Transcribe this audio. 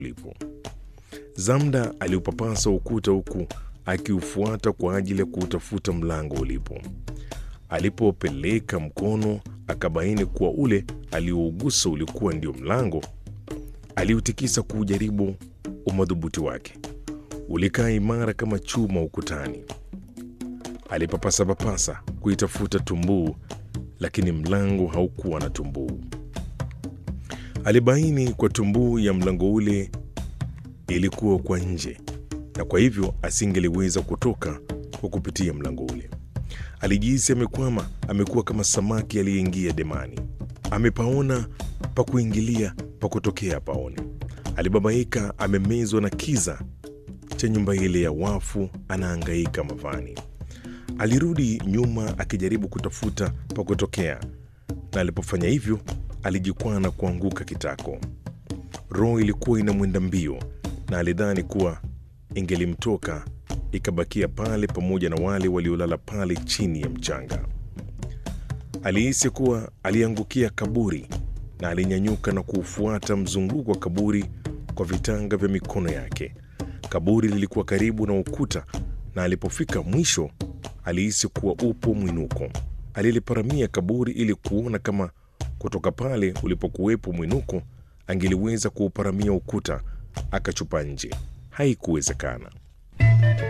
ulipo. Zamda aliupapasa ukuta huku akiufuata kwa ajili ya kuutafuta mlango ulipo. Alipopeleka mkono akabaini kuwa ule aliougusa ulikuwa ndio mlango. Aliutikisa kuujaribu umadhubuti wake, ulikaa imara kama chuma ukutani. Alipapasa-papasa kuitafuta tumbuu, lakini mlango haukuwa na tumbuu. Alibaini kwa tumbuu ya mlango ule ilikuwa kwa nje, na kwa hivyo asingeliweza kutoka kwa kupitia mlango ule. Alijihisi amekwama, amekuwa kama samaki aliyeingia demani, amepaona pa kuingilia, pa kutokea paone. Alibabaika, amemezwa na kiza cha nyumba ile ya wafu, anaangaika mavani. Alirudi nyuma akijaribu kutafuta pa kutokea, na alipofanya hivyo alijikwaa na kuanguka kitako. Roho ilikuwa inamwenda mbio, na alidhani kuwa ingelimtoka ikabakia pale pamoja na wale waliolala pale chini ya mchanga. Alihisi kuwa aliangukia kaburi na alinyanyuka na kuufuata mzunguko wa kaburi kwa vitanga vya mikono yake. Kaburi lilikuwa karibu na ukuta, na alipofika mwisho alihisi kuwa upo mwinuko. Aliliparamia kaburi ili kuona kama kutoka pale ulipokuwepo mwinuko angeliweza kuuparamia ukuta akachupa nje. Haikuwezekana.